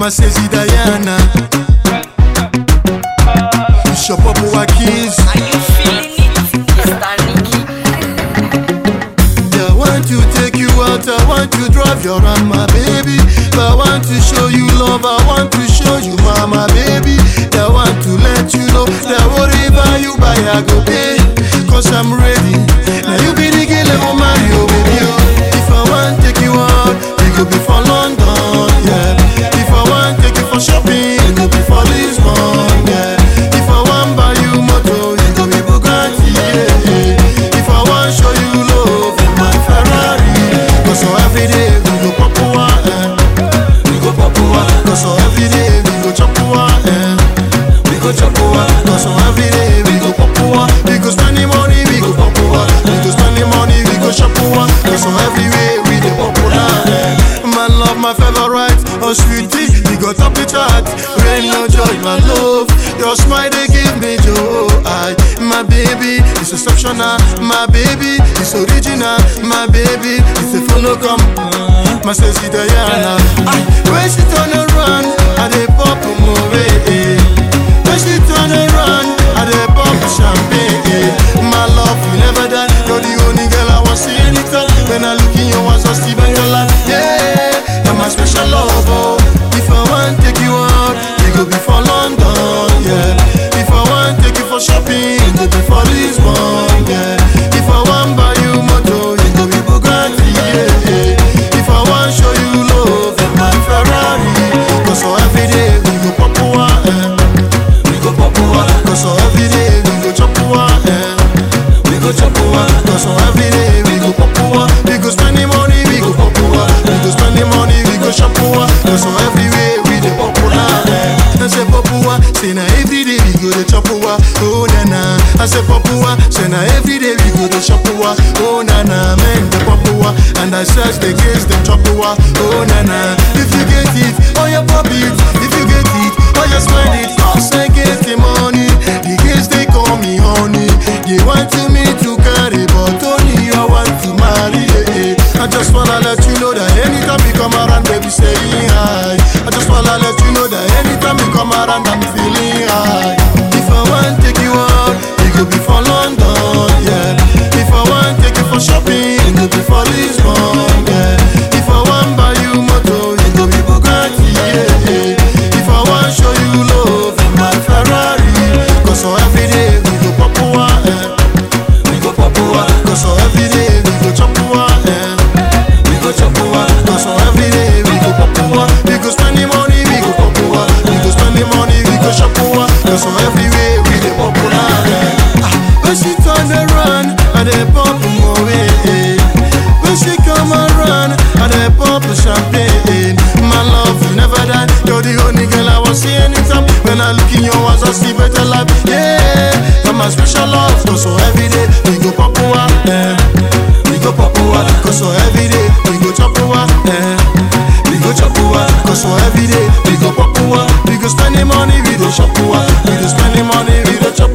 my sexy Diana. It's your Papua keys. Are you feeling it, Mr. Nicky? Yeah, I want to take you out, I want to drive you around, my baby. I want to show you love, I want to show you mama, baby. I want to let you know that whatever you buy, I go pay. Cause I'm ready. Now you be the girl I will marry, oh baby. Oh. If I want take you out, it go be for London, yeah. If I want take you for shopping, it go be for Lisbon, yeah. If I want buy you motor, it go be Bugatti, yeah. yeah. If I want show you love, in my Ferrari. Cause so every day we go Papua, eh. We go Papua. Cause so every day we go Chapua, eh. We go Chapua. Cause so every day we go Papua. We go spend the money, we go Papua. We go spend the money, we go Chapua. Cause so everywhere we the popular, eh. My love, my favorite, oh sweetie, we go top the chart. Rain no joy, my love. Your smile they give me joy. My baby is exceptional. My baby is original. My baby is a follow come. My sexy Diana. Aye, When she turn around, I dey pop more. When she turn around, I dey pop champagne. My love will never die. You're the only girl I want see anytime. When I look in your eyes, I see better life. Yeah, you're my special love. Oh. If I want take you out, we go be for London. Yeah. If I want take you for shopping, it go be for Lisbon. Yeah. If I want buy you motor, it go be Bugatti. Yeah. yeah. If I want show you love, in my Ferrari. Cause so every day we go Papua. Eh. We go Papua. Cause so every day we go Chapua. Eh. We go Chapua. Cause so every day we go Papua. We go spend the money, we go Papua. We go spend the money, we go Chapua. Cause so everywhere we the popular. Eh. I say Papua, say na every day we go to Chapua. Oh na na. I say Papua, say na every day we go to Chapua. Oh na na, man the Papua. And I search the case the Chapua. Oh na na. If you get it, oh you pop it. If you get it, oh you spend it. Cause I get the money. The kids they call me honey. They want to me to carry, but only I want to marry. eh, eh. I just wanna let you know that anytime you come around, baby, say hi. I just wanna let you know that anytime you come around, I'm feeling high. If I want take you out, it could be for London, yeah. If I want take you for shopping, it could be for Lisbon, yeah. If I want buy you motor, it could be Bugatti, yeah. yeah. If I want show you love, in my Ferrari. Cause so every day we go Papua, eh. We go Papua. Cause so every day we go Chapua, eh. We go Chapua. Cause so every day we go Papua. We go spend the money, we go Papua. We go spend the money, we go Chapua. Cause so everywhere we the popular, eh. Ah, When she turn around, I dey pop more, eh. When she come around, I dey pop champagne. My love will never die. You're the only girl I want see anytime. When I look in your eyes, I see better life. Yeah, you're my special love. Cause so every day we go Papua, eh. We go Papua. Cause so every day we go Chapua, eh. We go Chapua. Cause so every day we go Papua. We go spend the money, we go Chapua. We go spend the money, we go Chapua.